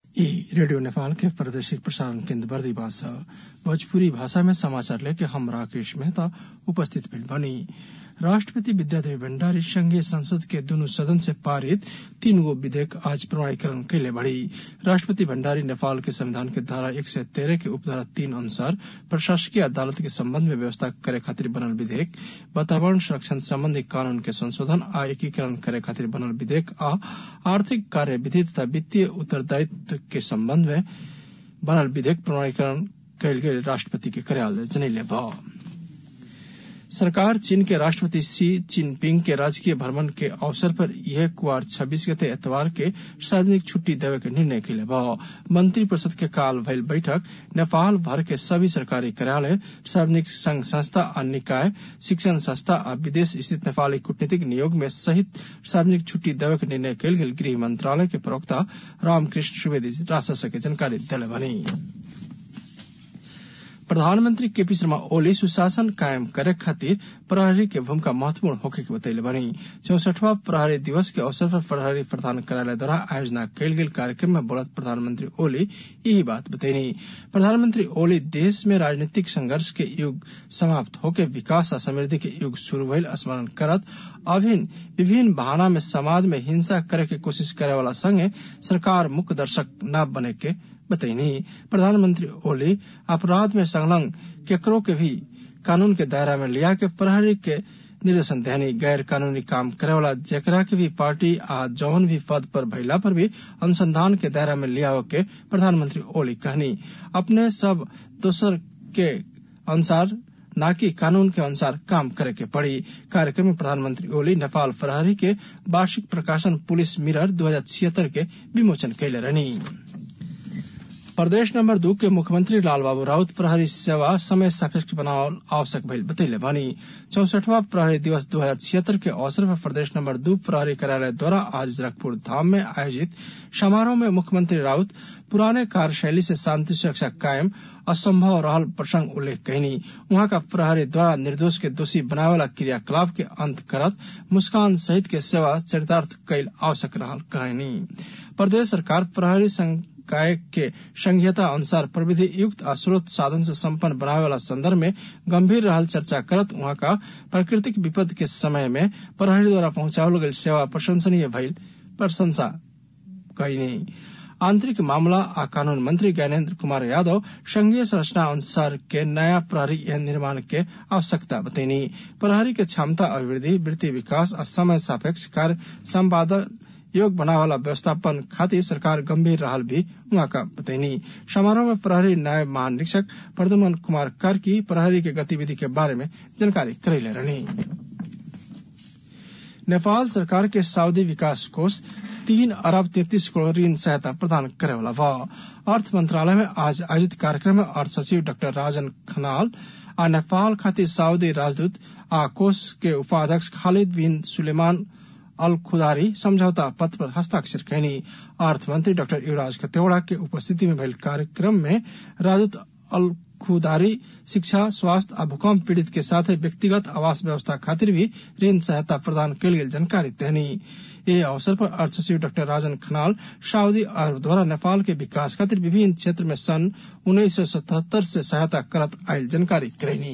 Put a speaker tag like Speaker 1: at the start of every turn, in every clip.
Speaker 1: ई रेडियो नेपाल के प्रादेशिक प्रसारण केन्द्र बर्दिवास ह भोजपुरी भाषा में समाचार लेके हम राकेश मेहता उपस्थित भइल बानी राष्ट्रपति विद्यादेवी भण्डारी संघीय संसद के दुनु सदन से पारित तीन गो विधेयक आज प्रमाणीकरण कैले बड़ी राष्ट्रपति भण्डारी नेपाल के संविधान के धारा एक सय तेरह के उपधारा तीन अनुसार प्रशासकीय अदालत के सम्बन्ध में व्यवस्था करे खातिर बनल विधेयक वातावरण संरक्षण सम्बन्धी कानून के संशोधन आ एकीकरण करे खातिर बनल विधेयक आ आर्थिक कार्यविधि तथा वित्तीय उत्तरदायित्व के सम्बन्ध में बनल विधेयक प्रमाणीकरण कैल गेल राष्ट्रपति के कार्यालय जनैले बा सरकार चीन के राष्ट्रपति शी जिनपिंग के राजकीय भ्रमण के अवसर पर यह कुआर छब्बीस गते एतवार के सार्वजनिक छुट्टी देवे के निर्णय कैले बा मंत्री परिषद के काल भइल बैठक नेपाल भर के सभी सरकारी कार्यालय सार्वजनिक संघ संस्था आ निकाय शिक्षण संस्था आ विदेश स्थित नेपाली कूटनीतिक नियोग में सहित सार्वजनिक छुट्टी देवे के निर्णय कैल गेल गृह मंत्रालय के प्रवक्ता रामकृष्ण सुवेदी राजशाह के जानकारी दिले बनी प्रधानमंत्री केपी शर्मा ओली सुशासन कायम करे खातिर प्रहरी के भूमिका महत्वपूर्ण होखे के बतैले बनी चौसठवा प्रहरी दिवस के अवसर पर प्रहरी प्रधान कार्यालय द्वारा आयोजना कैल गेल कार्यक्रम में बोलत प्रधानमंत्री ओली यही बात बतैनी प्रधानमंत्री ओली देश में राजनीतिक संघर्ष के युग समाप्त होके विकास आ समृद्धि के युग शुरू भइल स्मरण करत अभिन विभिन्न बहाना में समाज में हिंसा करे के कोशिश करे वाला संगे सरकार मुख्य दर्शक न बने के बतैनी प्रधानमंत्री ओली अपराध में संलग्न केकरो के भी कानून के दायरा में लिया के प्रहरी के निर्देशन देनी गैर कानूनी काम करे वाला जेकरा के भी पार्टी आ जौन भी पद पर भैला पर भी अनुसंधान के दायरा में लिया के प्रधानमंत्री ओली कहनी अपने सब दोसर के अनुसार न कि कानून के अनुसार काम करे के पड़ी कार्यक्रम में प्रधानमंत्री ओली नेपाल प्रहरी के वार्षिक प्रकाशन पुलिस मिरर दो के विमोचन कैले रहनी प्रदेश नंबर दू के मुख्यमंत्री लालबाबू राउत प्रहरी सेवा समय सापेक्ष बनावल आवश्यक भइल बतैले बानी चौसठवा प्रहरी दिवस दो हजार छिहत्तर के अवसर पर प्रदेश नंबर दू प्रहरी कार्यालय द्वारा आज जनकपुर धाम में आयोजित समारोह में मुख्यमंत्री राउत पुराने कार्यशैली से शांति सुरक्षा कायम असंभव रहल प्रसंग उल्लेख कहनी वहां का प्रहरी द्वारा निर्दोष के दोषी बनावे वाला क्रियाकलाप के अंत करत मुस्कान सहित के सेवा चरितार्थ कैल आवश्यक रहल कहनी प्रदेश सरकार प्रहरी संकाय के संघीयता अनुसार प्रविधि युक्त आ स्रोत साधन से संपन्न बनावे वाला संदर्भ में गंभीर रहल चर्चा करत वहां का प्राकृतिक विपद के समय में प्रहरी द्वारा पहुंचावल गई सेवा प्रशंसनीय भइल प्रशंसा कहनी आंतरिक मामला आ कानून मंत्री ज्ञानेन्द्र कुमार यादव संघीय संरचना अनुसार के नया प्रहरी निर्माण के आवश्यकता बतैनी प्रहरी के क्षमता अभिवृद्धि वृत्ति विकास और समय सापेक्ष कार्य संपादन योग बनावाला व्यवस्थापन खातिर सरकार गंभीर रहल भी वहां का बतैनी समारोह में प्रहरी न्याय महानिरीक्षक प्रद्युमन कुमार कार्की प्रहरी के गतिविधि के बारे में जानकारी करैले रहनी नेपाल सरकार के सऊदी विकास कोष तीन अरब तैतीस करोड़ ऋण सहायता प्रदान करे वाला बा अर्थ मंत्रालय में आज आयोजित कार्यक्रम में अर्थ सचिव डॉक्टर राजन खनाल आ नेपाल खातिर सऊदी राजदूत आ कोष के उपाध्यक्ष खालिद बिन सुलेमान अल खुदारी समझौता पत्र पर हस्ताक्षर कैनी अर्थ मंत्री डॉक्टर युवराज खतेवड़ा के उपस्थिति में भइल कार्यक्रम में राजदूत अल खुदारी शिक्षा स्वास्थ्य आ भूकंप पीड़ित के साथ व्यक्तिगत आवास व्यवस्था खातिर भी ऋण सहायता प्रदान कल गेल जानकारी देनी ये अवसर पर अर्थ सचिव डॉक्टर राजन खनाल सऊदी अरब द्वारा नेपाल के विकास खातिर विभिन्न क्षेत्र में सन उन्नीस सौ सतहत्तर से सहायता करत आयल जानकारी करेनी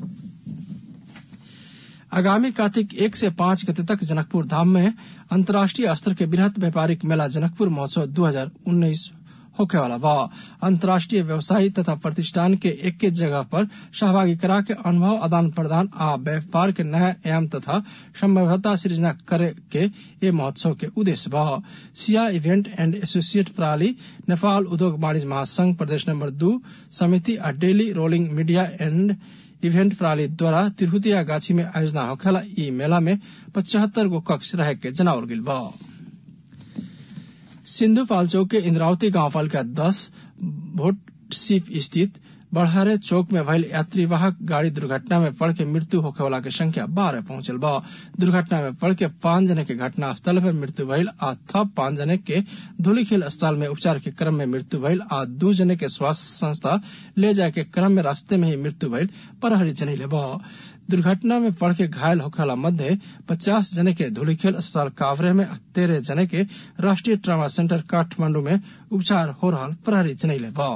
Speaker 1: आगामी कार्तिक एक से पांच गते तक जनकपुर धाम में अंतर्राष्ट्रीय स्तर के बृहत व्यापारिक मेला जनकपुर महोत्सव 2019 होखे वाला बा अंतर्राष्ट्रीय व्यवसायी तथा प्रतिष्ठान के एक एक जगह पर सहभागी करा के अनुभव आदान प्रदान आ व्यापार के नया एवं तथा संभाव्यता सृजना करे के ये महोत्सव के उद्देश्य बा सिया इवेंट एंड एसोसिएट प्रणाली नेपाल उद्योग वाणिज्य महासंघ प्रदेश नंबर दू समिति आ daily rolling media and event प्रणाली द्वारा तिरहुतिया गाछी में आयोजना होखेला ई मेला में पचहत्तर गो कक्ष रहे के जनावल गेल बा सिंधु पाल्चोक के इंद्रावती गांव पालिका दस भोट सीप स्थित बड़हरे चौक में भइल यात्रीवाहक गाड़ी दुर्घटना में पड़ के मृत्यु होखे वाला के संख्या बारह पहुंचल बा दुर्घटना में पड़ के पांच जने के घटना स्थल पर मृत्यु भइल आ थप पांच जने के धूलीखेल अस्पताल में उपचार के क्रम में मृत्यु भइल आ दू जने के स्वास्थ्य संस्था ले जाए के क्रम में रास्ते में ही मृत्यु भइल प्रहरी जनैले बा दुर्घटना में पड़ के घायल होखला मध्य पचास जने के धूलीखेल अस्पताल कावरे में तेरह जने के राष्ट्रीय ट्रामा सेंटर काठमांडू में उपचार हो रहा प्रहरी जनैले बा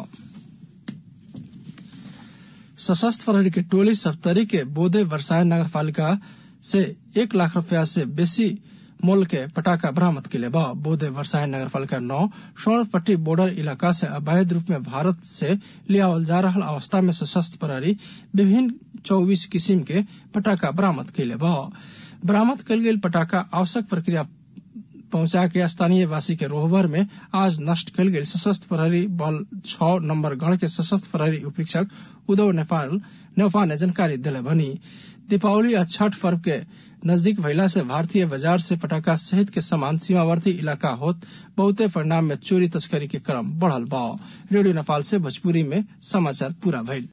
Speaker 1: सशस्त्र प्रहरी के टोली सप्तरी के बोधे वर्षायन नगर पालिका से एक लाख रुपया से बेसी मोल के पटाखा बरामद किले बा बोधे वर्षायन नगर पालिका नौ स्वर्णपट्टी बॉर्डर इलाका से अवैध रूप में भारत से लियावल जा रहा अवस्था में सशस्त्र प्रहरी विभिन्न चौबीस किस्म के पटाखा बरामद किले बा बरामद कल गेल पटाखा आवश्यक प्रक्रिया पहुंचा के स्थानीय वासी के रोहबर में आज नष्ट कल गेल सशस्त्र प्रहरी बल छह नंबर गण के सशस्त्र प्रहरी उपरीक्षक उदय नेपाल नेपाल ने जानकारी दिले बनी दीपावली आ छठ पर्व के नजदीक भइला से भारतीय बाजार से पटाखा सहित के सामान सीमावर्ती इलाका होत बहुते परिणाम में चोरी तस्करी के क्रम बढ़ल बा रेडियो नेपाल से भोजपुरी में समाचार पूरा भइल